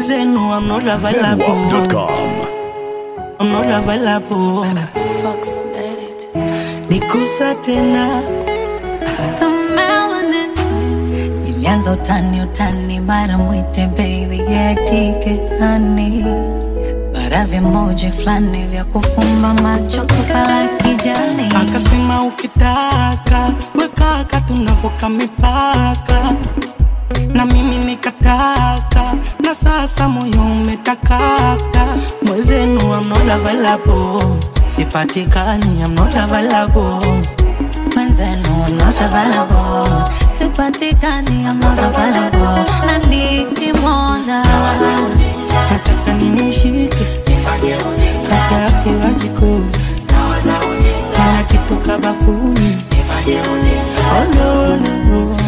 mwezenu I'm not available Zenwap.com. I'm not available Fox made it. nikusa tena The melanin. Ilianza utani utani, mara mwite baby yetike hani, bara vimoja fulani vya kufumba macho kupala kijani. akasema ukitaka wekaka tunavuka mipaka na mimi nikataka na sasa moyo umetakata mwezenu I'm not available sipatikani I'm not available Mwenzenu I'm not available, sipatikani I'm not available, na nikimwona nataka nimshike hata akiwa jikoni anakitoka bafuni oh, no, no, no.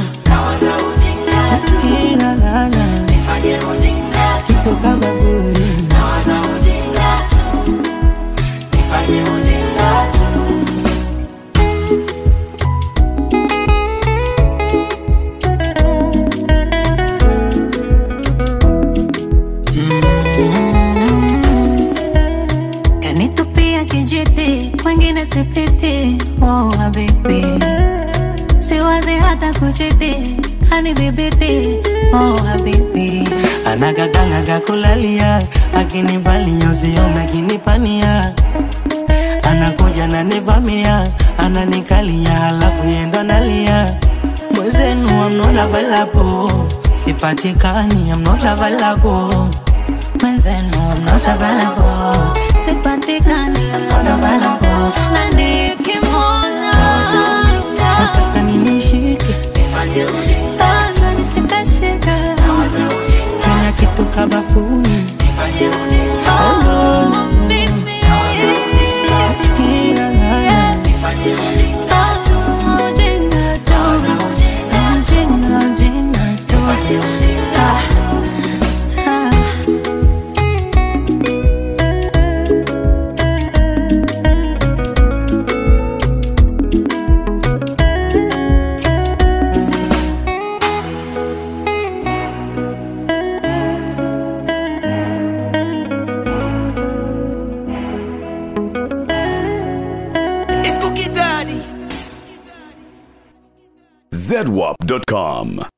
Kila lala kitoka bafuni kanitupia kijiti, wengine sipiti. Oh, habibi, siwazi hata kuchiti, kanidhibiti. Oh, habibi, anagaganaga kulalia akinivalia usiome akinipania anakuja nanivamia ananikalia halafu yendo nalia mwezenu I'm not available sipatikani I'm not available mwenzenu I'm not available, sipatikani I'm not available, na nikimwona nataka nimshike ananishikashika. kila kitu kabafuni Oh, baby. kila lala Oh, jinga tu. Jinga, jinga tu. Ah, ah. Zedwap.com.